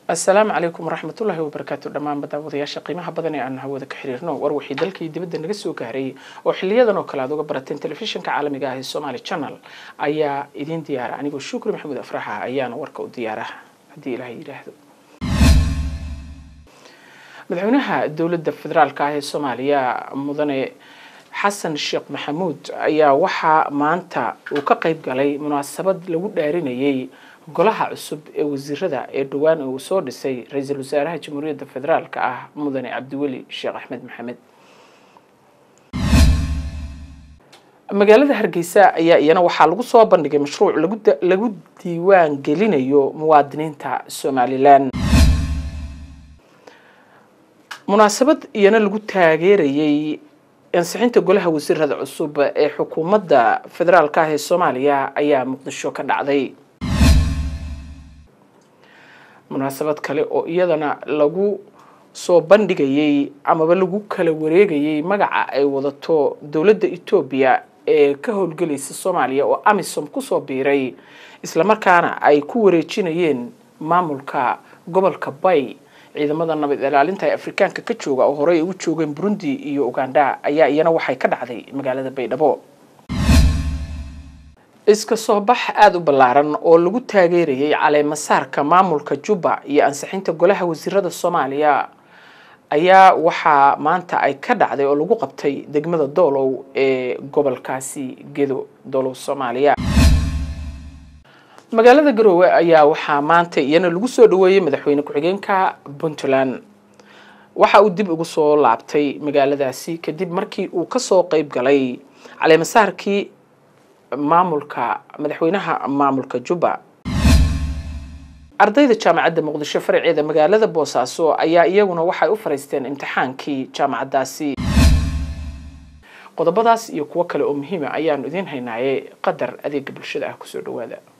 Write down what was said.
asalaamu calaykum waraxmatullaahi wabarakaatu dhammaan baddaawadayaasha qiimaha badan ee aan hawada ka xiriirno war wixii dalkii dibadda naga soo gaaray oo xiliyadan oo kale aad uga barateen telefishinka caalamiga ah ee somaali channel ayaa idiin diyaara anigoo shukri maxamuud afraxa ayaana warka u diyaara haddii ilaah yidhaahdo madaxweynaha dowladda federaalka ah ee soomaaliya mudane xasan sheekh maxamuud ayaa waxaa maanta uu ka qayb galay munaasabad lagu dhaarinayay golaha cusub ee wasiirada ee dhowaan uu soo dhisay ra-iisul wasaaraha jamhuuriyadda federaalka ah mudane cabdiweli sheekh axmed maxamed magaalada hargeysa ayaa iyana waxaa lagu soo bandhigay mashruuc lagu diiwaan gelinayo muwaadiniinta somalilan munaasabad iyana lagu taageerayay ansixinta golaha wasiirada cusub ee xukuumadda federaalka ah ee soomaaliya ayaa muqdisho ka dhacday munaasabad kale oo iyadana lagu soo bandhigayay amaba lagu kala wareegayay magaca ay wadato dowladda etoobiya ee ka howlgelaysa soomaaliya oo amisom kusoo biiray islamarkaana ay ku wareejinayeen maamulka gobolka bay ciidamada nabad ilaalinta ee afrikaanka ka jooga oo horey ugu joogeen burundi iyo uganda ayaa iyana waxay ka dhacday magaalada baydhabo iska soo bax aada u ballaaran oo lagu taageerayay caleemasaarka maamulka jubba iyo ansixinta golaha wasiirada soomaaliya ayaa waxaa maanta ay ka dhacday oo lagu qabtay degmada doolow ee gobolkaasi gedo doolow soomaaliya magaalada garoowe ayaa waxaa maanta iyana lagu soo dhaweeyey madaxweyne ku-xigeenka puntland waxa uu dib ugu soo laabtay magaaladaasi kadib markii uu kasoo qeyb galay caleemasaarkii maamulka madaxweynaha maamulka jubba ardayda jaamacadda muqdisho faraceeda magaalada boosaaso ayaa iyaguna waxay u fariisteen imtixaankii jaamacaddaasi qodobadaas iyo kuwo kale oo muhiima ayaanu idiin haynaaye qadar adeega bulshada ah kusoo dhawaada